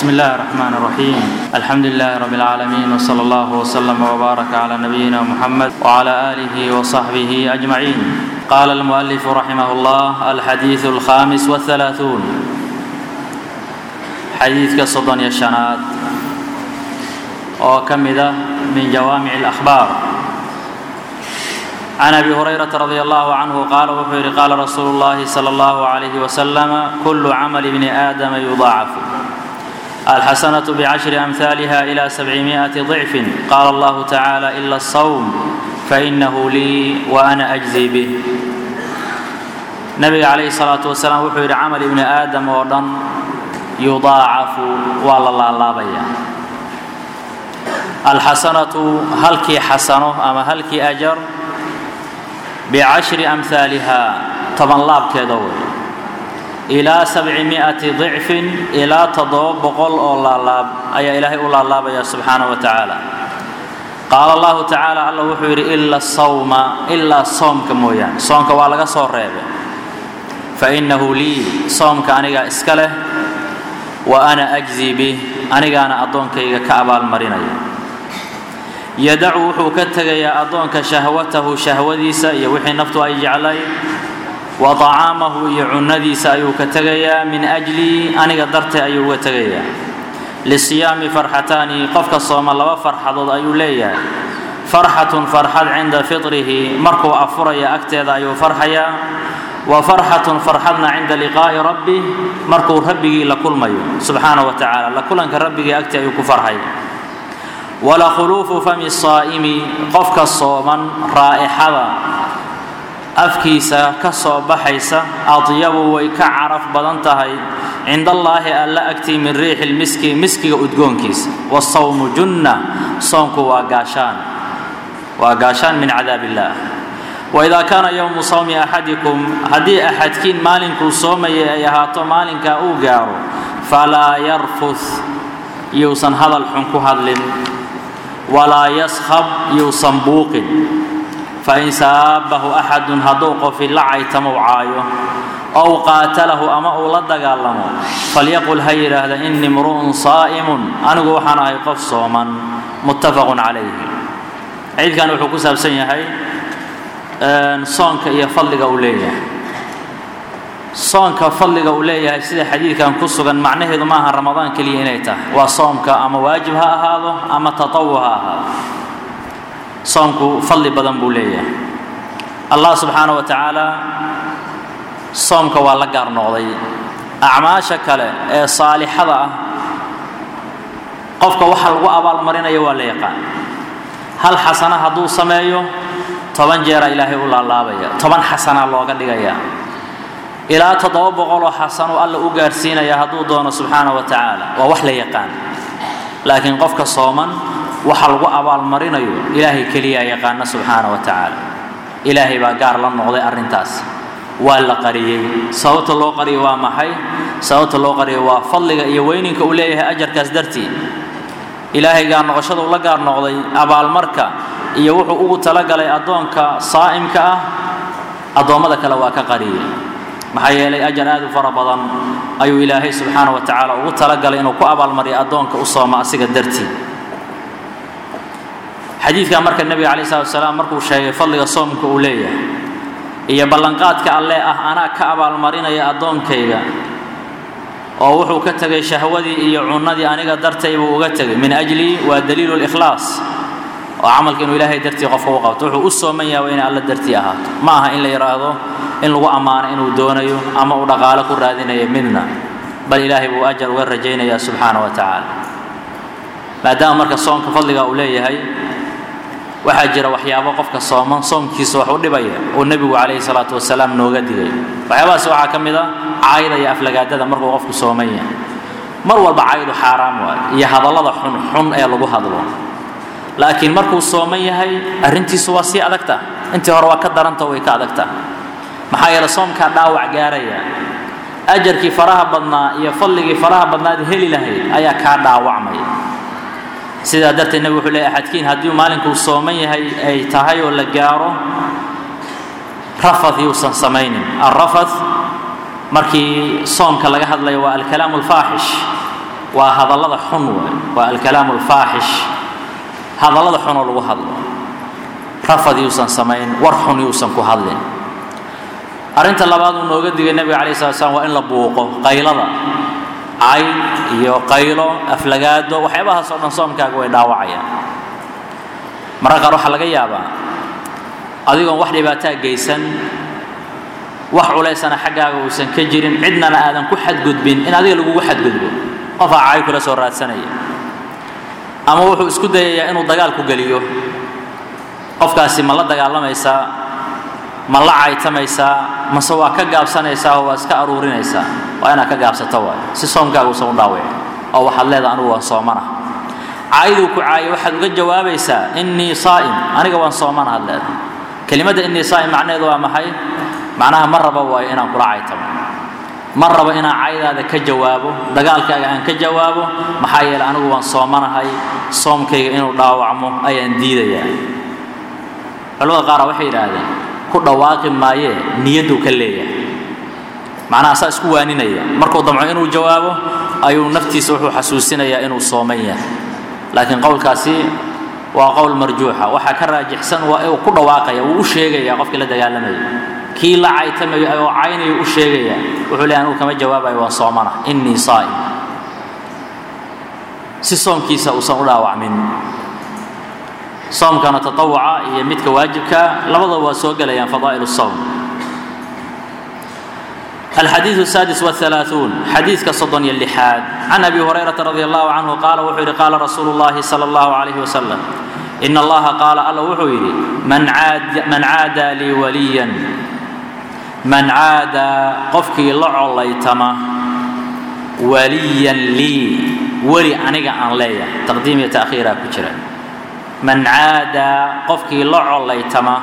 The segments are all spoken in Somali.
بسم الله الرحمن الرحيم الحمد لله رب العالمين وصلى الله وسلم وبارك على نبينا محمد وعلى آله وصحبه أجمعين قال المؤلف رحمه الله الحديث الخامس والثلاثون حديث كصدن يشنات وكمدة من جوامع الأخبار عن ابي هريره رضي الله عنه قال وحير قال رسول الله صلى الله عليه وسلم كل عمل ابن ادم يضاعف الحسنه بعشر امثالها الى سبعمائه ضعف قال الله تعالى الا الصوم فانه لي وانا اجزي به نبي عليه الصلاه والسلام وحير عمل ابن ادم ودن يضاعف والله الله بيا الحسنه هلكي حسنه اما هلكي اجر bicashri amhaaliha toban laabkeeda wey ilaa sabcimi'ati dicfin ilaa toddoba boqol oo laalaab ayaa ilaahay u laalaabaya subxaana wa tacaala qaala allahu tacaala alla wuxuu yidhi ila sawma ilaa soomka mooyaane soomka waa laga soo reebay fa innahu lii soomka anigaa iska leh wa ana ajzii bih anigaana addoonkayga ka abaalmarinaya yadacu wuxuu ka tegayaa addoonka shahwatahu shahwadiisa iyo wixii naftu ay jeclay wa طacaamahu iyo cunnadiisa ayuu ka tegayaa min ajlii aniga dartee ayuu uga tegayaa lisiyaami farxataani qofka sooma laba farxadood ayuu leeyahay farxatun farxad cinda fitrihi markuu afuraya agteeda ayuu farxayaa wa farxatun farxadna cinda liqaa'i rabbih markuu rabbigii la kulmayo subxaana wa tacaala la kulanka rabbigii agtii ayuu ku farxaya walakhuluufu fami saa'imi qofka sooman raa'ixada afkiisa ka soo baxaysa adyabu way ka caraf badan tahay cinda allaahi alla agtii min riixi lmiski miskiga udgoonkiisa wasawmu junna soonku waa gaashaan waa gaashaan min cadaab illaah waidaa kaana yowmu sawmi axadikum haddii axadkiin maalinkuu soomayay ay ahaato maalinkaa uu gaaro falaa yarfuth yuusan hadal xun ku hadlin walaa yaskhab yuusan buuqin fain saabahu axadun hadduu qofi la caytamo caayo ow qaatalahu ama uu la dagaalamo falyaqul ha yidhaahda innii mru'un saa'imun anigu waxaan ahay qof sooman muttafaqun calayhi ciidkan wuxuu ku saabsan yahay soonka iyo fadliga uu leeyahay soonka fadliga uu leeyahay sida xadiidkan ku sugan macnaheedu maaha ramadaan keliya inay tahay waa soomka ama waajib ha ahaado ama tatawu ha ahaado soomku fadli badan buu leeyahay allah subxaana wa tacaala soomka waa la gaar noqday acmaasha kale ee saalixada ah qofka waxa lagu abaalmarinayo waa la yaqaan hal xasana hadduu sameeyo toban jeera ilaahay u laalaabaya toban xasana looga dhigaya ilaa toddoba boqoloo xasanuu alla u gaarsiinaya hadduu doono subxaana wa tacaala waa wax la yaqaan laakiin qofka sooman waxa lagu abaalmarinayo ilaahay keliyaa yaqaana subxaana wa tacaala ilaahay baa gaar la noqday arrintaas waa la qariyey sababta loo qariyay waa maxay sababta loo qariyay waa fadliga iyo weyninka uu leeyahay ajarkaas dartii ilaahay gaar noqoshada uu la gaar noqday abaalmarka iyo wuxuu ugu talagalay addoonka saa'imka ah addoommada kale waa ka qariyey maxaa yeelay ajar aad u fara badan ayuu ilaahay subxaana wa tacaala ugu talagalay inuu ku abaalmariyo addoonka u sooma asiga dartii xadiidkan marka nebiga calayi salatu wasalaam markuu sheegay fadliga soomka uu leeyahay iyo ballanqaadka alle ah anaa ka abaalmarinaya addoonkayga oo wuxuu ka tegay shahwadii iyo cunnadii aniga dartay buu uga tegay min ajlii waa daliilu likhlaas oo camalka inuu ilaahay dartii qofka u qabto wuxuu u sooman yahay waa inay alla dartii ahaato ma aha in la yidhaahdo in lagu ammaano inuu doonayo ama uu dhaqaalo ku raadinayo midna bal ilaahay buu ajar uga rajaynayaa subxaana wa tacaala maadaama marka soomka fadliga uu leeyahay waxaa jira waxyaabo qofka sooman soomkiisa wax u dhibaya uu nebigu calayhi salaatu wasalaam nooga digay waxyaabahaas waxaa ka mid a caayda iyo aflagaadada markuu qofku sooman yahay mar walba caaydu xaaraam waayo iyo hadallada xunxun ee lagu hadlo laakiin markuu sooman yahay arrintiisu waa sii adagta intii hore waa ka daranta way ka adagta maxaa yeele soomkaa dhaawac gaaraya ajarkii faraha badnaa iyo fadligii faraha badnaad heli lahayd ayaa kaa dhaawacmaya sidaa darteed nebig wuxuu leeyahy axadkiin haddii maalinkuu sooman yahay ay tahay oo la gaaro rafath yuusan samaynin alrafath markii soomka laga hadlayo waa alkalaamu alfaaxish waa hadallada xun waay waa alkalaamu alfaaxish hadallada xunoo lagu hadlo rafad yuusan samayn war xun yuusan ku hadlin arrinta labaad uu nooga digay nebiga calayi slat slam waa in la buuqo qaylada cayd iyo qaylo aflagaado waxyaabahaas oo dhan soomkaaga way dhaawacayaan mararka qaar waxaa laga yaabaa adigoon wax dhibaataa geysan wax culaysana xaggaaga uusan ka jirin cidnana aadan ku xadgudbin in adiga lagugu xadgudbo qofaa cay kula soo raadsanaya ama wuxuu isku dayayaa inuu dagaal ku geliyo qofkaasi ma la dagaalamaysaa ma la caytamaysaa mase waa ka gaabsanaysaa oo waa iska aruurinaysaa waa inaad ka gaabsato waay si soomkaaga uusan u dhaawicin oo waxaad leedaha anigu waan soomana cayduu ku caayo waxaad uga jawaabaysaa innii saa'im aniga waan soomana had leedahay kelimadda innii saa'im macnaheedu waa maxay macnaha ma rabo waayo inaan kula caytamo ma rabo inaan caydaada ka jawaabo dagaalkaaga aan ka jawaabo maxaa yeeley anigu waan soomanahay soomkayga inuu dhaawacmo ayaan diidayaa culamada qaara waxay yidhaahdeen ku dhawaaqi maayee niyadduu ka leeyahay macnaha saa isku waaninaya markuu damco inuu jawaabo ayuu naftiisa wuxuu xasuusinayaa inuu sooman yahay laakiin qowlkaasi waa qowl marjuuxa waxaa ka raajixsan waa uu ku dhawaaqaya wuu u sheegaya qofkii la dagaalamaya kii la caytamayo oo caynayo u sheegaya wuxuu leeyahay anigu kama jawaabayo waan soomana innii saa'im si soomkiisa uusan u dhaawacmin soomkana tatawuca iyo midka waajibka labadaba waa soo gelayaan fadaa'il الsowm الحديث السادس والثلاثون حديث كصدن اللحاد عن أبي هريرة رضي الله عنه قال وحيري قال رسول الله صلى الله عليه وسلم إن الله قال الله وحيري من عاد من عادى لي وليا من عادى قفكي لعو ليتما وليا لي ولي أنيقا عن ليا تقديم تأخيرا كجرا من عادى قفكي لعو ليتما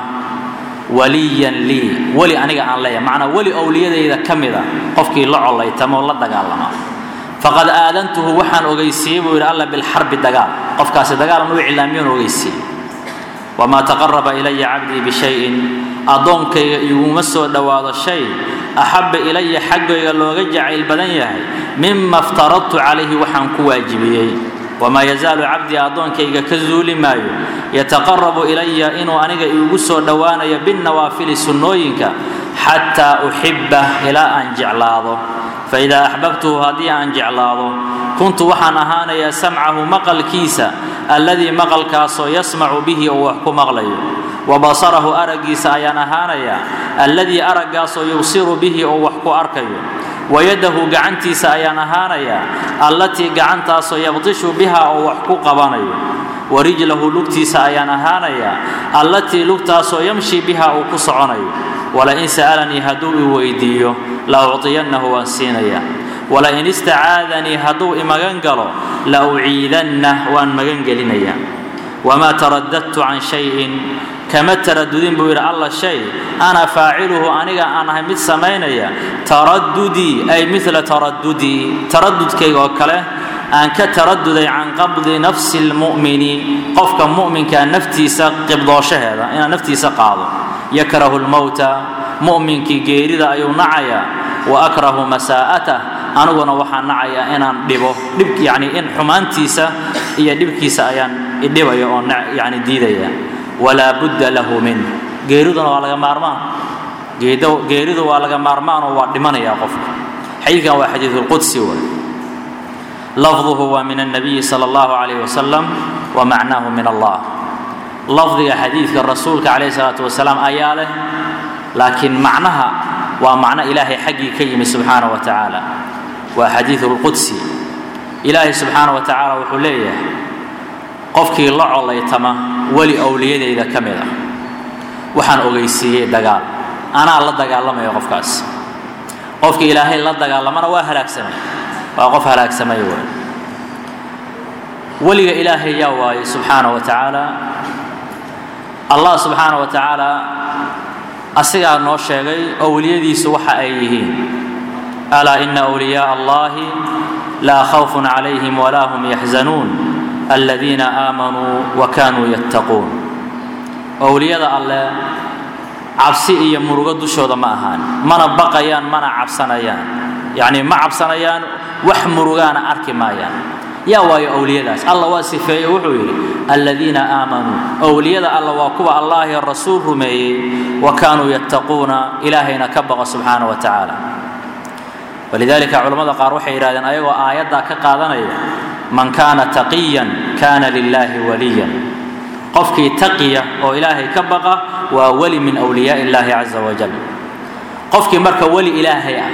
waliyan lii weli aniga aan leeyahay macnaa weli owliyadayda ka mida qofkii la collaytamo la dagaalama faqad aadantuhu waxaan ogeysiiyey buu yidhi alla bilxarbi dagaal qofkaasi dagaalan u iclaamiyoon ogeysiiyey wamaa taqaraba ilaya cabdii bishayin addoonkayga iguma soo dhowaado shay axabba ilaya xaggayga looga jacayl badan yahay mima iftaradtu calayhi waxaan ku waajibiyey wamaa yazaalu cabdii addoonkayga ka zuuli maayo yataqarabu ilaya inuu aniga iigu soo dhowaanayo binnawaafili sunnooyinka xataa uxibbah ilaa aan jeclaado faidaa axbabtuhu haddii aan jeclaado kuntu waxaan ahaanayaa samcahu maqalkiisa alladii maqalkaasoo yasmacu bihi oo wax ku maqlayo wa basarahu araggiisa ayaan ahaanayaa alladii araggaasoo yubsiru bihi oo wax ku arkayo wayadahu gacantiisa ayaan ahaanayaa allatii gacantaasoo yabdishu biha oo wax ku qabanayo warijlahu lugtiisa ayaan ahaanayaa allatii lugtaasoo yamshi biha uu ku soconayo walain sa'alanii hadduu i weydiiyo la ucطiyannahu waan siinayaa walain istacaadanii hadduu imagan galo la uciidanna waan magan gelinayaa wamaa taradadtu can shayin kama taradudin buu yidhi alla shay ana faaciluhu aniga aan ahay mid samaynaya taradudii ay mila taradudii taradudkayga oo kale aan ka taraduday can qabdi nafsi lmu'mini qofka mu'minkaa naftiisa qibdooshaheeda inaan naftiisa qaado yakrahu lmowta mu'minkii geerida ayuu nacayaa wa akrahu masaa'atah aniguna waxaan nacayaa inaan dhibo dhib yani in xumaantiisa iyo dhibkiisa ayaan idhibaya oo yani diidaya walaa budda lahu min geeriduna waa laga maarmaan geeridu waa laga maarmaanoo waa dhimanayaa qofka xadiidkan waa xadiidu lqudsi way lafduhu waa min الnabiyi salى اllahu عalayh wasalam wa macnaahu min allah lafdiga xadiidka rasuulka calayh الsalaatu wasalaam ayaa leh laakiin macnaha waa macno ilaahay xaggii ka yimi subxaanaه wa tacaala waa xadiidu اlqudsi ilaahay subxaanaه wa tacaala wuxuu leeyahay qofkii la collaytama weli owliyadayda ka mid ah waxaan ogeysiiyey dagaal anaa la dagaalamaya qofkaas qofkii ilaahay la dagaalamana waa halaagsamay waa qof halaagsamay wey weliga ilaahay yaa waayey subxaana wa tacaala allah subxaana wa tacaala asigaa noo sheegay owliyadiisu waxa ay yihiin alaa ina wliyaaa allahi laa khawfun calayhim walaa hum yaxzanuun aladiina aamanuu wa kaanuu yattaquun owliyada alleh cabsi iyo murugo dushooda ma ahaan mana baqayaan mana cabsanayaan yacni ma cabsanayaan wax murugaana arki maayaan yaa waayo owliyadaas alla waa sifeeye wuxuu yidhi aladiina aamanuu owliyada alla waa kuwa allah iyo rasuul rumeeyey wa kaanuu yattaquuna ilaahayna ka baqa subxaana wa tacaala walidaalika culammada qaar waxay yidhahdeen ayagoo aayaddaa ka qaadanaya man kaana taqiyan kaana lilaahi waliyan qofkii taqiya oo ilaahay ka baqa waa weli min wliyaai illaahi caza wajal qofkii marka weli ilaahay ah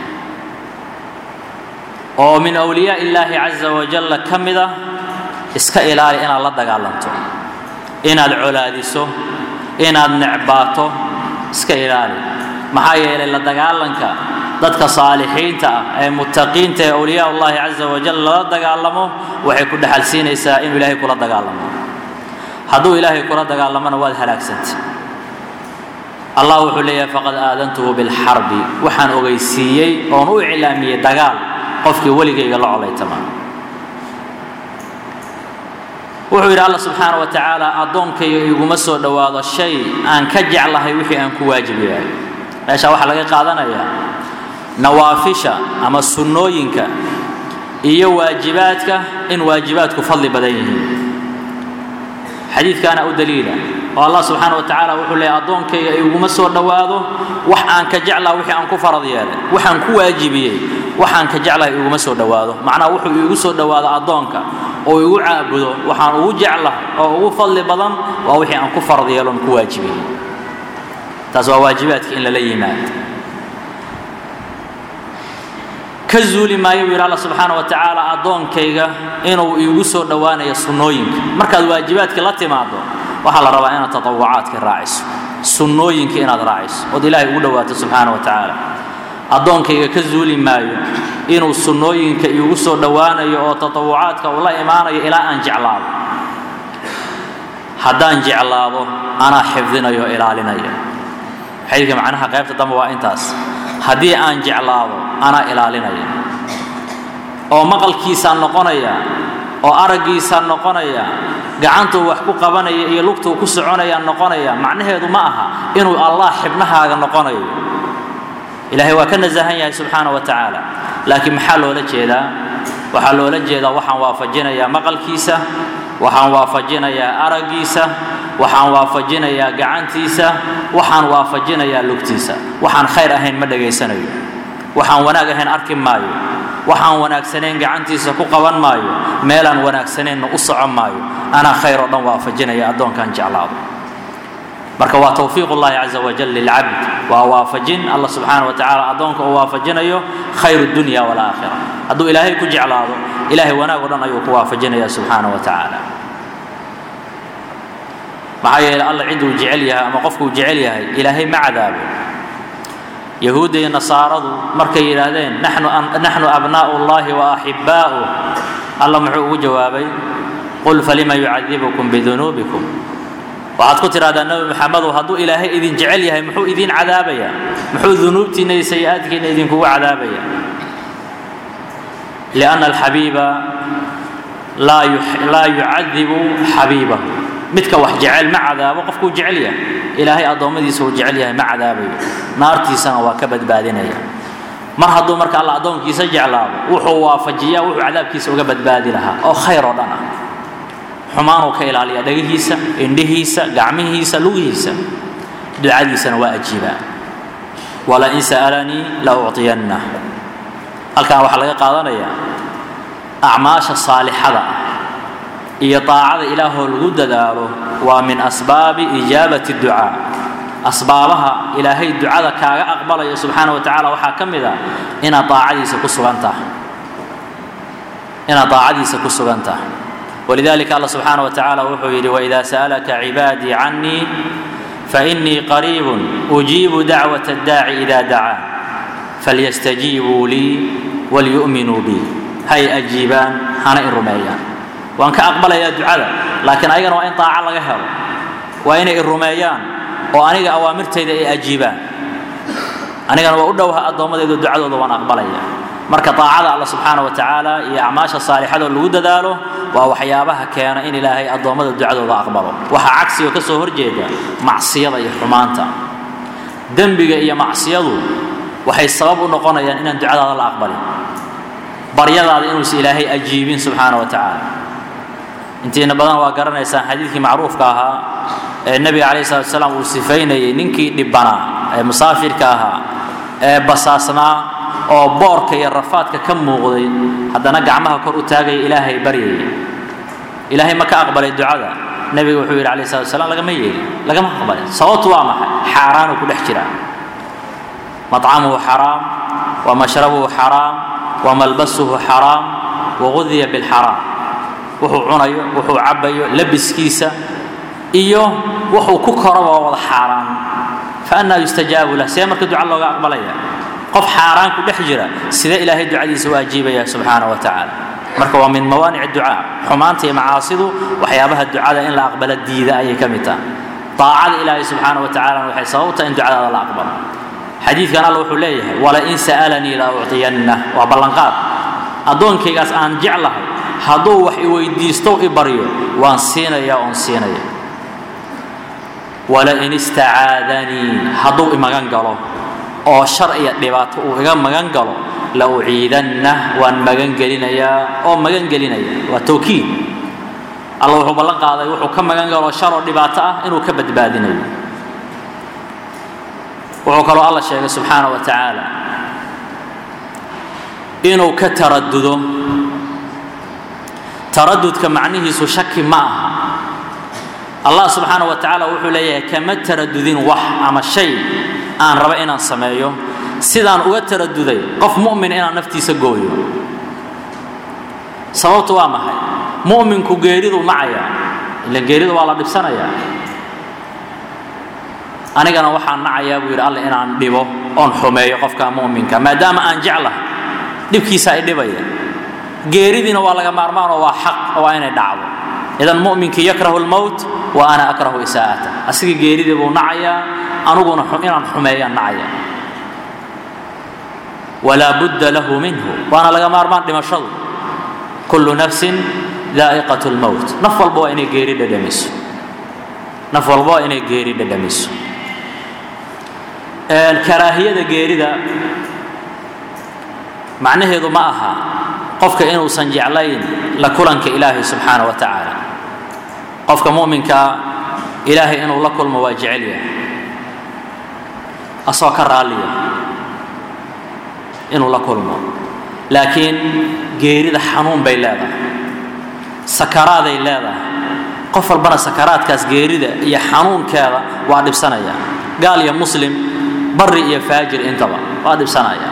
oo min wliyaa illaahi caza wajalla ka mid ah iska ilaali inaad la dagaalanto inaad colaadiso inaad necbaato iska ilaali maxaa yeelay la dagaalanka dadka saalixiinta ah ee muttaqiinta ee awliyaa ullahi caza wajal lala dagaalamo waxay ku dhexal siinaysaa inuu ilaahay kula dagaalamo hadduu ilaahay kula dagaalamona waad halaagsantay allah wuxuu leeyahay faqad aadantuhu bilxarbi waxaan ogeysiiyey oon u iclaamiyey dagaal qofkii weligayga la colaytama wuxuu yidhi alla subxaana wa tacaala addoonkayga iguma soo dhowaado shay aan ka jeclahay wixii aan ku waajib yahay meesha waxaa laga qaadanayaa nawaafisha ama sunnooyinka iyo waajibaadka in waajibaadku fadli badan yihiin xadiidkaana u daliila oo allah subxaana wa tacaala wuxuu leeyahy addoonkayga iguma soo dhowaado wax aan ka jeclaha wixii aan ku farad yeelay waxaan ku waajibiyey waxaan ka jeclahay iguma soo dhowaado macnaha wuxuu iigu soo dhowaado addoonka oo igu caabudo waxaan ugu jeclahay oo ugu fadli badan waa wixii aan ku farad yeeloon ku waajibiyey taas waa waajibaadka in lala yimaado ka zuuli maayo buu yidhi alla subxaana wa tacaala addoonkayga inuu iigu soo dhowaanayo sunnooyinka markaad waajibaadka la timaado waxaa la rabaa inaad tatawucaadka raaciso sunnooyinka inaad raaciso ood ilaahay ugu dhowaato subxaana wa tacaala addoonkayga ka zuuli maayo inuu sunnooyinka iigu soo dhowaanayo oo tatawucaadka uu la imaanayo ilaa aan jeclaado haddaan jeclaado anaa xifdinayo ilaalinaya xadiidka macnaha qaybta dambe waa intaas haddii aan jeclaado anaa ilaalinaya oo maqalkiisaan noqonaya oo araggiisaan noqonaya gacantuu wax ku qabanaya iyo lugtuu ku soconayaan noqonaya macnaheedu ma aha inuu allah xibnahaaga noqonayo ilaahay waa ka nasahan yahay subxaana wa tacaala laakiin maxaa loola jeedaa waxaa loola jeedaa waxaan waafajinayaa maqalkiisa waxaan waafajinayaa araggiisa waxaan waafajinayaa gacantiisa waxaan waafajinayaa lugtiisa waxaan khayr ahayn ma dhegaysanayo waxaan wanaag ahayn arki maayo waxaan wanaagsanayn gacantiisa ku qaban maayo meelaan wanaagsanaynna u socon maayo anaa khayr oo dhan waafajinaya addoonkaan jeclaado marka waa towfiiq ullahi caza wajal lilcabd waa waafajin allah subxaana wa tacaala addoonka uu waafajinayo khayr dunya walaakhira hadduu ilaahay ku jeclaado ilaahay wanaag o dhan ayuu ku waafajinaya subxaana wa tacaala maxaa yeelay alla cid uu jecel yahay ama qofkuu jecel yahay ilaahay ma cadaabo yahuudda iyo nasaaradu markay yidhaahdeen naxnu abnaa'u llahi wa axibbaa'uh alla muxuu ugu jawaabay qul falima yucadibukum bidunuubikum waxaad ku tidhahdaa nebi maxamedow hadduu ilaahay idin jecel yahay muxuu idiin cadaabaya muxuu dunuubtiinna iyo sayi-aadkiinna idinkugu cadaabaya lianna alxabiiba laa yucadibu xabiibahu midka wax jecel ma cadaabo qofkuu jecel yahay ilaahay addoommadiisa uu jecel yahay ma cadaabayo naartiisana waa ka badbaadinaya mar hadduu marka alla addoonkiisa jeclaado wuxuu waafajiyaa wuxuu cadaabkiisa uga badbaadi lahaa oo khayr oo dhan ah xumaanuu ka ilaaliyaa dhagihiisa indhihiisa gacmihiisa lugihiisa ducadiisana waa ajiibaa walain sa'alanii la ucطiyanna halkan waxaa laga qaadanayaa acmaasha saalixada ah iyo daacada ilaahoo lagu dadaalo waa min asbaabi ijaabati ducaa asbaabaha ilaahay ducada kaaga aqbalayo subxaana wa tacala waxaa ka mid ah inaad daacadiisa ku sugan tahay inaad daacadiisa ku sugan tahay walidalika allah subxaana wa tacaala wuxuu yidhi waida sa'alaka cibaadii canii fainii qariibun ujiibu dacwat addaaci ida dacaa falyastajiibuu lii walyu'minuu bi hay ajiibaan hana i rumeeyaan waan ka aqbalayaa ducada laakiin ayagana waa in daaco laga helo waa inay i rumeeyaan oo aniga awaamirtayda ay ajiibaan anigana waa u dhowha addoommadayda ducadooda waan aqbalaya marka daacada alla subxaana wa tacaala iyo acmaasha saalixadoo lagu dadaalo waa waxyaabaha keena in ilaahay addoommada ducadooda aqbalo waxaa cagsiga ka soo horjeeda macsiyada iyo xumaanta dembiga iyo macsiyadu waxay sabab u noqonayaan inaan ducadaada la aqbalin baryadaada inuusa ilaahay ajiibin subxaana wa tacaala intiina badan waa garanaysaan xadiidkii macruufka ahaa ee nebiga calayhi salatu wasalaam uu sifaynayay ninkii dhibbanaa ee musaafirka ahaa ee basaasnaa oo boorka iyo rafaadka ka muuqday haddana gacmaha kor u taagaya ilaahay baryaya ilaahay ma ka aqbalay ducada nebiga wuxuu yidhi calayhi salatu wasalaam lagama yeeli lagama aqbalin sababtu waa maxay xaaraanuu ku dhex jiraa maطcamuhu xaraam wa mashrabuhu xaraam wa malbasuhu xaraam wagudiya bilxaraam wuxuu cunayo wuxuu cabbayo labiskiisa iyo wuxuu ku koraba waa wada xaaraan faannaa yustajaabu lah see marka duca looga aqbalaya qof xaaraan ku dhex jira sidee ilaahay ducadiisa u ajiibaya subxaana wa tacaala marka waa min mawaanic ducaa xumaanta iyo macaasidu waxyaabaha ducada in la aqbalo diida ayay ka mid tahay daacada ilaahay subxaana wa tacalana waxay sababtahay in ducadaada la aqbalo xadiidkan alla wuxuu leeyahay walain sa'alanii la ucطiyanna waa ballanqaad addoonkaygaas aan jeclahay hadduu wax i weydiisto i baryo waan siinaya oon siinaya walain istacaadanii hadduu imagan galo oo shar iyo dhibaato uu iga magan galo la uciidanna waan magan gelinayaa oo magan gelinaya waa towkiid alla wuxuu ballan qaaday wuxuu ka magan galo shar oo dhibaato ah inuu ka badbaadinayo wuxuu kaloo alla sheegay subxaana wa tacaala inuu ka taradudo taradudka macnihiisu shaki ma aha allah subxaana wa tacaala wuxuu leeyahay kama taradudin wax ama shay aan raba inaan sameeyo sidaan uga taraduday qof mu'min inaan naftiisa gooyo sababtu waa maxay mu'minku geeriduu nacayaa ila geerida waa la dhibsanayaa anigana waxaan nacayaa buu yidhi alle inaan dhibo oon xumeeyo qofka mu'minka maadaama aan jeclahay dhibkiisa ay dhibaya geeridiina waa laga maarmaan oo waa xaq waa inay dhacdo idan mu'minkii yakrahu lmowt wa ana akrahu isaa'ata asiga geeridii buu nacayaa aniguna inaan xumeeyaan nacaya walaa budda lahu minhu waana laga maarmaan dhimashadu kullu nafsin daa'iqat lmowt naf walba waa inay geeri dhadhamiso naf walba waa inay geeri dhadhamiso karaahiyada geerida macnaheedu ma aha qofka inuusan jeclayn la kulanka ilaahay subxaana wa tacaala qofka mu'minka ilaahay inuu la kulmo waa jecel yahay asoo ka raalliya inuu la kulmo laakiin geerida xanuun bay leedahay sakaraaday leedahay qof walbana sakaraadkaas geerida iyo xanuunkeeda waa dhibsanaya gaal iyo muslim bari iyo faajir intaba waa dhibsanaya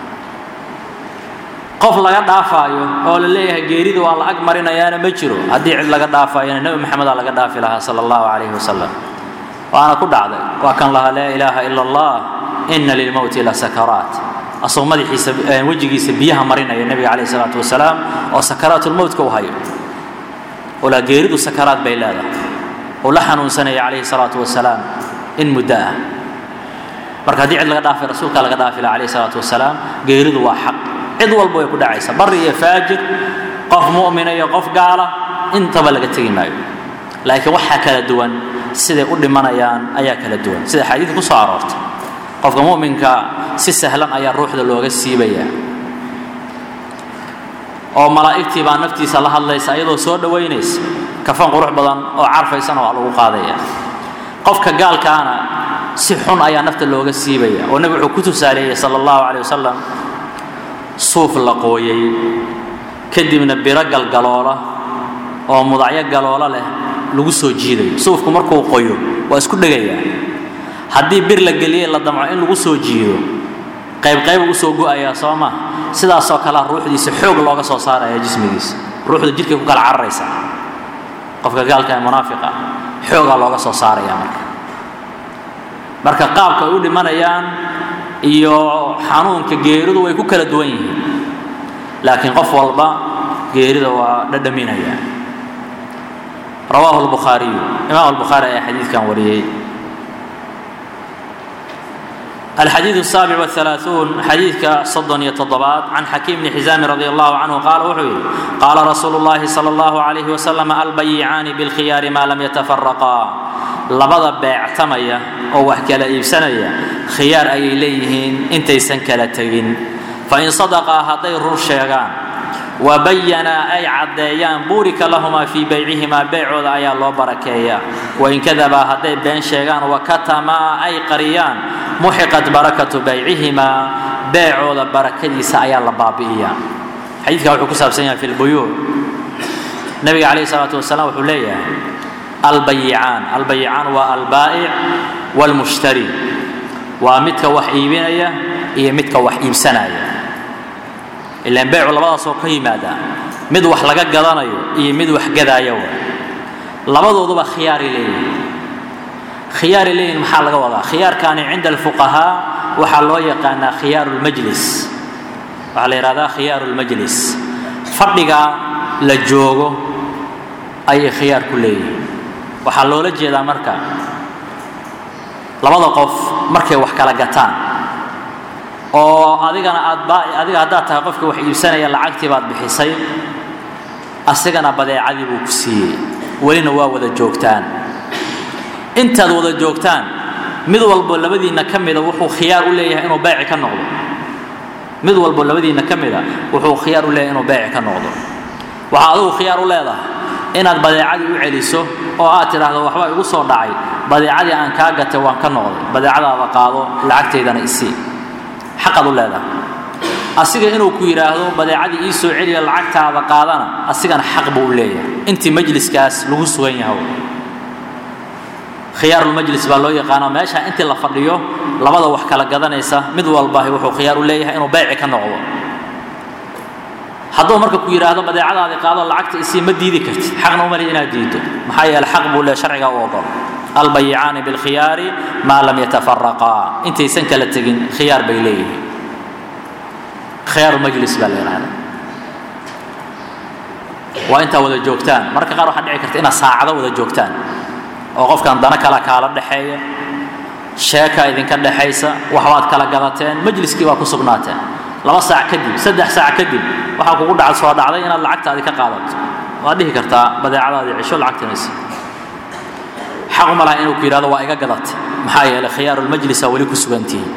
qof laga dhaafaayo oo la leeyahay geerida waa la ag marinayaana ma jiro haddii cid laga dhaafaayona nebi maxamedaa laga dhaafi lahaa sala allahu calayhi wasalam waana ku dhacday waa kan lahaa laa ilaaha ila allah ina lilmowti la sakaraat asagoo madaxiisa wejigiisa biyaha marinaya nebiga calayhi salaatu wasalaam oo sakaraatulmowtka u hayo olaa geeridu sakaraad bay leedahay uu la xanuunsanaya calayhi salaatu wasalaam in muddo ah marka haddii cid laga dhaafay rasuulka laga dhaafi laha calayhi salaatu wasalaam geeridu waa xaq cid walba way ku dhacaysa bari iyo faajir qof mu'mina iyo qof gaala intaba laga tegi maayo laakiin waxaa kala duwan siday u dhimanayaan ayaa kala duwan sida xadiidka ku soo aroortay qofka mu'minka si sahlan ayaa ruuxda looga siibaya oo malaa'igtii baa naftiisa la hadlaysa iyadoo soo dhowaynaysa kafan qurux badan oo carfaysana waa lagu qaadaya qofka gaalkaana si xun ayaa nafta looga siibaya oo nebi wuxuu ku tusaaleeyey sala allahu caleyh wasalam suuf la qooyay kadibna biro galgaloola oo mudacyo galoola leh lagu soo jiidayo suufku markuu qoyo waa isku dhegayaa haddii bir la geliyey la damco in lagu soo jiido qaybqayb u soo go'ayaa soo ma sidaasoo kalea ruuxdiisa xoog looga soo saaraya jismigiisa ruuxda jidhkay ku kala cararaysa qofka gaalka ee munaafiqa xoogaa looga soo saaraya marka marka qaabka ay u dhimanayaan iyo xanuunka geeridu way ku kala duwan yihiin laakiin qof walba geerida waa dhadhaminaya rawaahu lbukhaariyu imaam albukhaari ayaa xadiidkan wariyey الحديث السابع والثلاثون حديث صدن يتضبات عن حكيم بن حزام رضي الله عنه قال وحوي قال رسول الله صلى الله عليه وسلم البيعان بالخيار ما لم يتفرقا لبدا بيعتميا oo wax kala iibsanaya khiyaar ayay leeyihiin intaysan kala tegin fain sadaqaa hadday rur sheegaan wabayanaa ay caddeeyaan buurika lahumaa fii baycihimaa beecooda ayaa loo barakeeyaa wain kadabaa hadday been sheegaan wakatamaa ay qariyaan muxiqat barakatu baycihimaa beecooda barakadiisa ayaa la baabi'iyaa xadiidka wuxuu ku saabsan yahay fi lbuyuuc nabiga calayhi salaatu wasalaam wuxuu leeyahay albayicaan albayicaan waa albaa'ic waalmushtari waa midka wax iibinaya iyo midka wax iibsanaya ilaan beecu labadaasoo ka yimaada mid wax laga gadanayo iyo mid wax gadaaya wa labadooduba khiyaaray leeyihin khiyaaray leeyihin maxaa laga wadaa khiyaarkaani cinda alfuqahaa waxaa loo yaqaanaa khiyaaru lmajlis waxaa la yidhahdaa khiyaaru lmajlis fadhiga la joogo ayay khiyaar ku leeyihin waxaa loola jeedaa marka labada qof markay wax kala gataan oo adigana aad adiga haddaad tahay qofka wax iibsanaya lacagtii baad bixisay asigana badeecadii buu ku siiyey welina waa wada joogtaan intaad wada joogtaan mid walbo labadiinna ka mida wuxuu khiyaar u leeyahay inuu beeci ka noqdo mid walbo labadiinna ka mida wuxuu khiyaar u leeyahay inuu beeci ka noqdo waxaa adigu khiyaar u leedahay inaad badeecadii u celiso oo aad tidhaahdo waxbaa igu soo dhacay badeecadii aan kaa gatay waan ka noqday badeecadaada qaado lacagtaydana isii xaqaad u leedahay asiga inuu ku yidhaahdo badeecadii ii soo celiya lacagtaada qaadana asigana xaq buu u leeyahay intii majliskaas lagu sugan yahay khiyaarulmajlis baa loo yaqaana meesha intii la fadhiyo labada wax kala gadanaysa mid walbahi wuxuu khiyaar u leeyahay inuu beyci ka noqdo hadduu marka ku yidhaahdo badeecadaadii qaado lacagta isii ma diidi kartid xaqna umali inaad diido maxaa yeele xaq buu leeyahay sharciga u ogol albayicaani bilkhiyaari maa lam yatafaraqaa intaysan kala tegin khiyaar bay leeyihiin khiyaaru majlis baa la yidhahda waa intaa wada joogtaan mararka qaar waxaa dhici karta inaad saacado wada joogtaan oo qofkan dana kala kaala dhexeeya sheeka idinka dhexaysa waxbaad kala gadateen majliskii baa ku sugnaateen laba saac kadib saddex saac kadib waxaa kugu dhaca soo dhacday inaad lacagtaadii ka qaadato waad dhihi kartaa badeecadaadii cisho lacagtanaysa xaq uma laha inuu ku yidhahdo waa iga gadatay maxaa yeelay khiyaarulmajlisa weli ku sugantihiin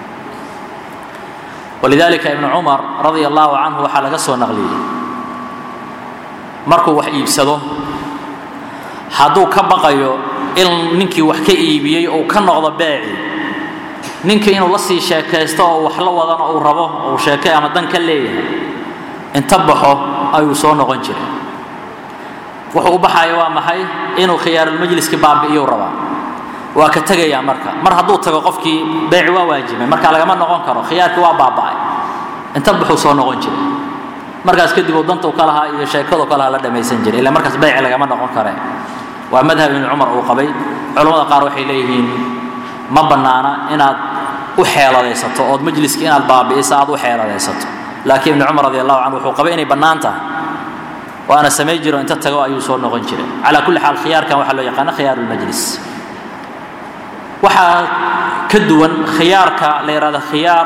walidaalika ibnu cumar radia allahu canhu waxaa laga soo naqliyey markuu wax iibsado hadduu ka baqayo in ninkii wax ka iibiyey uu ka noqdo beeci ninkii inuu la sii sheekaysto oo wax la wadana uu rabo uu sheekay ama dan ka leeyahay inta baxo ayuu soo noqon jiray wuxuu u baxaya waa maxay inuu khiyaarulmajliski baabi'iyu rabaa waa ka tegayaa marka mar hadduu tago qofkii beeci waa waajibay marka lagama noqon karo khiyaarkii waa baaba'ay inta baxuu soo noqon jiray markaas kadib uu danta u ka lahaa iyo sheekadu ka lahaa la dhammaysan jiray ila markaas beeci lagama noqon kare waa madhab ibnu cumar uu qabay culammada qaar waxay leeyihiin ma bannaana inaad u xeeladaysato ood majliski inaad baabi'iso aad u xeeladaysato laakiin ibnu cumar radi allahu canhu wuxuu qabay inay bannaan tahay waana samay jiro inta tago ayuu soo noqon jiray calaa kulli xaal khiyaarkan waxaa loo yaqaana khiyaaru lmajlis waxaa ka duwan khiyaarka la yidhahdo khiyaar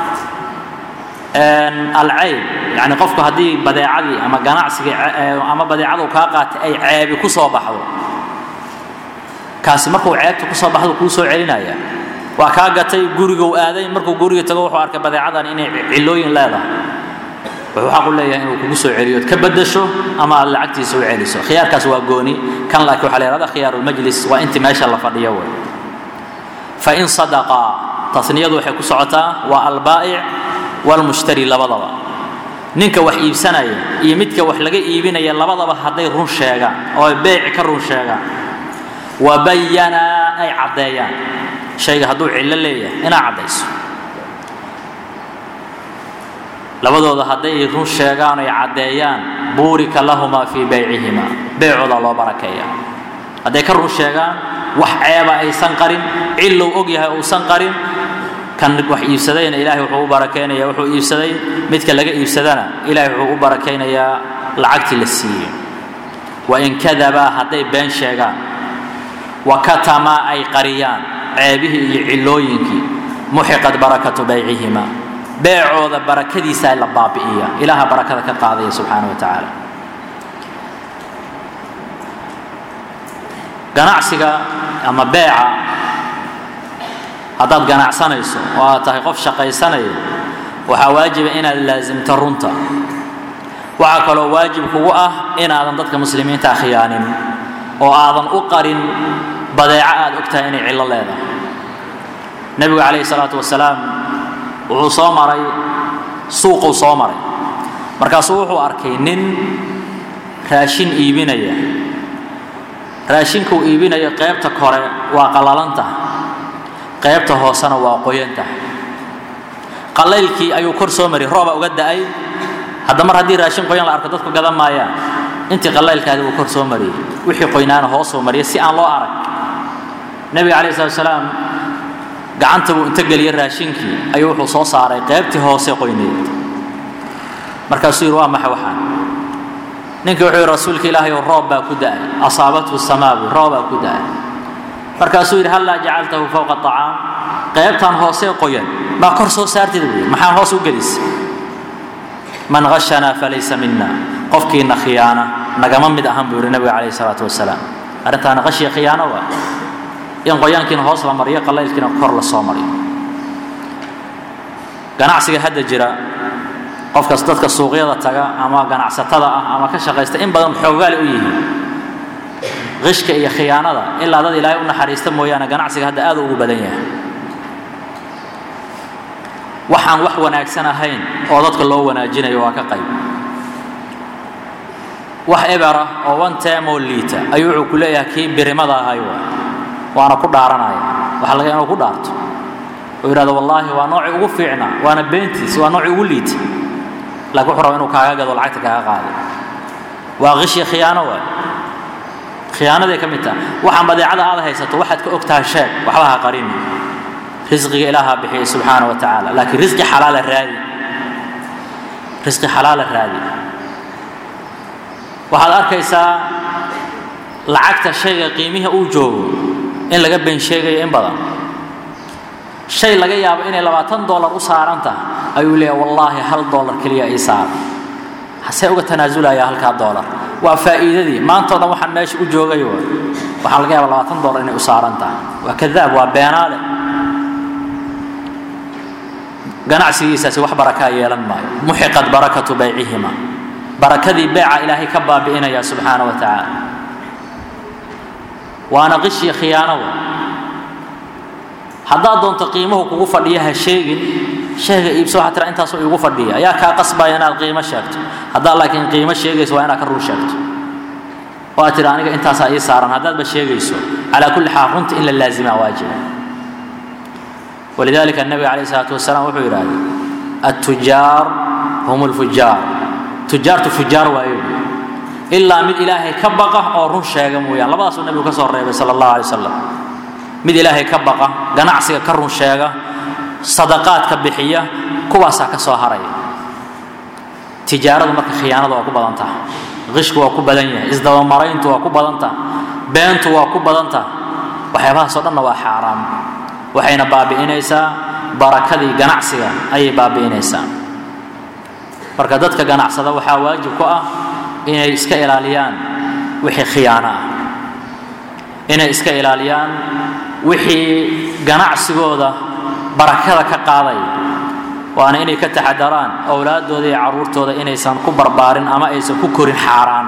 alcayb yani qofku haddii badeecadii ama ganacsigii ama badeecada uu kaa qaatay ay ceebi ku soo baxdo kaasi markuu ceebta ku soo baxdo kuu soo celinaya waa kaa gatay guriguu aaday markuu guriga tago wuxuu arkay badeecadan inay cilooyin leedahay wuxuu xaq u leeyahay inuu kugu soo celiyo ka bedasho ama aad lacagtiisa u celiso khiyaarkaas waa gooni kan laakiin waxaa la yihahda khiyaarulmajlis waa intii meesha la fadhiyo wey fain sadaqaa tasniyadu waxay ku socotaa waa albaa'ic walmushtari labadaba ninka wax iibsanaya iyo midka wax laga iibinaya labadaba hadday run sheegaan oo beeci ka run sheegaan wabayanaa ay caddeeyaan shayga hadduu cillo leeyahay inaa caddayso labadooda hadday run sheegaan ay caddeeyaan buurika lahumaa fii baycihima beecooda loo barakeeya hadday ka run sheegaan wax ceeba aysan qarin cillow og yahay uusan qarin kan wax iibsadayna ilaahay wuxuu u barakeynaya wuxuu iibsaday midka laga iibsadana ilaahay wuxuu u barakaynayaa lacagtii la siiyey wain kadabaa hadday been sheegaan wa katamaa ay qariyaan ceebihii iyo cillooyinkii muxiqat barakatu baycihima beecooda barakadiisaa la baabi'iya ilaaha barakada ka qaadaya subxaana wa tacaala ganacsiga ama beeca haddaad ganacsanayso oo aad tahay qof shaqaysanaya waxaa waajiba inaad laasimto runta waxaa kaloo waajib kugu ah inaadan dadka muslimiinta khiyaanin oo aadan u qarin badeeco aad ogtahay inay cillo leedahay nebigu calayhi salaatu wasalaam wuxuu soo maray suuquu soo maray markaasuu wuxuu arkay nin raashin iibinaya raashinkuu iibinayo qaybta kore waa qalalanta qaybta hoosena waa qoyanta qalaylkii ayuu kor soo mariyay rooba uga da'ay hadda mar haddii raashin qoyan la arko dadku gadan maayaan intii qalaylkaadi buu kor soo mariyey wixii qoynaana hoosuu mariyay si aan loo arag nebiga calayhi salatu wasalaam gacanta buu inta geliyey raashinkii ayuu wuxuu soo saaray qaybtii hoose qoyneed markaasuu yidhi waa maxa waxaan ninkii wuxuu yidhi rasuulka ilaahay oo roob baa ku da'ay asaabathu samaawi roob baa ku da'ay markaasuu yidhi hallaa jacaltahu fowqa acaam qaybtan hoosee qoyan baa kor soo saartida buu yidhi maxaa hoos u gelisay man hashanaa falaysa mina qofkiina khiyaana nagama mid ahan buu yidhi nabiga calayhi salaatu wasalaam arrintaana qashiya khiyaano waa in qoyaankiina hoos la mariyo qalaylkiina kor la soo mariyo ganacsiga hadda jira qofkas dadka suuqyada taga ama ganacsatada ah ama ka shaqaysta in badan xoogaali u yihiin qishka iyo khiyaanada ilaa dad ilaahay u naxariista mooyaane ganacsiga hadda aad ugu badan yahay waxaan wax wanaagsan ahayn oo dadka loo wanaajinayo waa ka qayb wax ebera oo one time oo liita ayuu wuxuu ku leeyahay kii birimada ahay waa waana ku dhaaranaya waxaa laga inuu ku dhaarto oo yidhahdo wallaahi waa noocii ugu fiicnaa waana beentiis waa noocii ugu liita laakiin wuxuu raba inuu kaaga gado lacagta kaaga qaado waa qishi khiyaano waay khiyaanaday ka mid taha waxaan badeecada aad haysato waxaad ka og tahay sheeg waxba ha qarini risqiga ilaaha bixiyay subxaana wa tacaala laakiin risqi xalaala raadi risqi xalaala raadi waxaad arkaysaa lacagta shayga qiimihi uu joogo in laga been sheegayo in badan shay laga yaabo inay labaatan dollar u saaran tahay ayuu leeyahay wallaahi hal dollar keliya ii saaran hasee uga tanaasulaya halkaa dollar waa faa'iidadii maantao dhan waxaan meesha u joogay wa waxaa laga yaaba labaatan dollar inay u saaran tahay waa kadaab waa beenaale ganacsigiisaasi wax barakaa yeelan maayo muxiqat barakatu baycihima barakadii beeca ilaahay ka baabi'inaya subxaana wa tacaala waana qishii khiyaanowa haddaad doonto qiimuhu kugu fadhiya ha sheegin sheega iibso waxaa tira intaasoo iigu fadhiya ayaa kaa qasbaya inaad qiimo sheegto haddaad laakiin qiimo sheegayso waa inaad ka run sheegto oo aad tira aniga intaasaa ii saaran haddaadba sheegayso calaa kulli xaal runta in la laazimaa waajiba walidalika الnabiga calayh الsalaatu wasalaam wuxuu yidhahday الtujaar hum اlfujaar tujaartu fujaar waayo ilaa mid ilaahay ka baqa oo run sheega mooyaan labadaasuu nebigu ka soo reebay sala اllahu alay wasalam mid ilaahay ka baqa ganacsiga ka run sheega sadaqaadka bixiya kuwaasaa ka soo haraya tijaaradu marka khiyaanadu waa ku badan taha qishku waa ku badan yahay isdabamarayntu waa ku badan taha beentu waa ku badan taha waxyaabahaasoo dhanna waa xaaraam waxayna baabi'inaysaa barakadii ganacsiga ayay baabi'inaysaa marka dadka ganacsada waxaa waajib ku ah inay iska ilaaliyaan wixii khiyaano ah inay iska ilaaliyaan wixii ganacsigooda barakada ka qaadaya waana inay ka taxadaraan owlaaddooda iyo carruurtooda inaysan ku barbaarin ama aysan ku korin xaaraan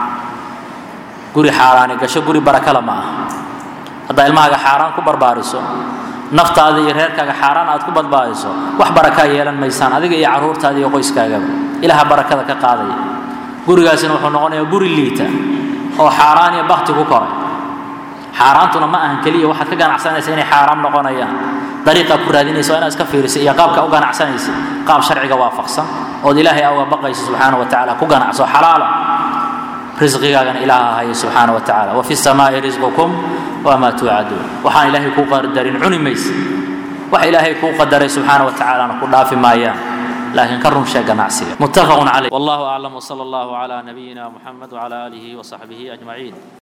guri xaaraani gasho guri barakala ma aha haddaa ilmahaaga xaaraan ku barbaariso naftaada iyo reerkaaga xaaraan aad ku badbaadiso wax barakaa yeelan maysaan adiga iyo carruurtaada iyo qoyskaagaba ilaha barakada ka qaadaya gurigaasina wuxuu noqonayaa guri liita oo xaaraan iyo bakti ku koray xaaraantuna ma ahan keliya waxaad ka ganacsanaysa inay xaaraam noqonayaan dariiqaa ku raadinaysa waa inaad iska fiirisa iyo qaabka u ganacsanaysa qaab sharciga waafaqsan ood ilaahay uga baqayso subxaana wa tacaala ku ganacso xalaala risqigaagana ilaaha haya subxaana wa tacaala wafi samaa'i risqukum wamaa tuucaduun waxaan ilaahay kuu qadarin cuni maysa wax ilaahay kuu qadaray subxaana wa tacaalana ku dhaafi maayaan laakiin ka run sheeg ganacsiga muttafaqun caleyh wallahu aclam wsala allahu cala nabiyina muxamed wcala aalihi wasaxbihi ajmaciin